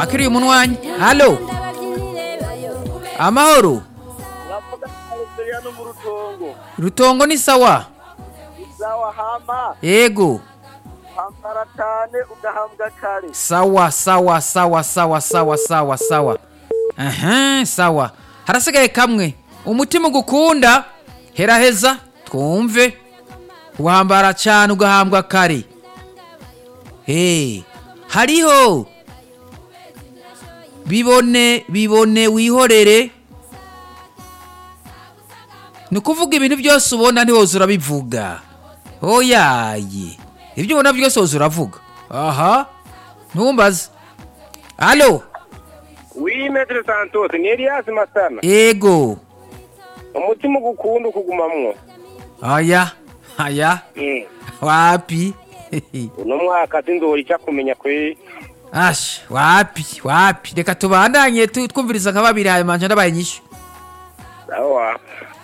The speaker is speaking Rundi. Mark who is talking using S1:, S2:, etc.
S1: twakiriye umunwanyi halo amahoro
S2: Navuga Algeria no mu rutongo.
S1: rutongo ni sawa
S2: Zawa hama,
S1: yego
S2: hambara cyane ugahambwa kare.
S1: sawa sawa sawa sawa sawa sawa sawa aha sawa harasigaye kamwe umutima ugukunda heraheza twumve uhambara cyane ugahambwa kare hey hariho bibone bibone wihorere ni ukuvuga ibintu byose ubona ntiwoza urabivuga oyaye ibyo ubona byose woza uravuga aha ntumbaze alo
S2: Oui, Maître Santos, ni Elias Masana.
S1: ego
S2: Umutima ugukunda ukugumamwo.
S1: aya aya
S2: Mm.
S1: wapi
S2: Uno mwaka sindori cya kumenya kwe.
S1: ash wapi wapi reka tubandanye tu- twumviriza nka babiri hanyuma nca ndabaye inyishu
S2: Sawa.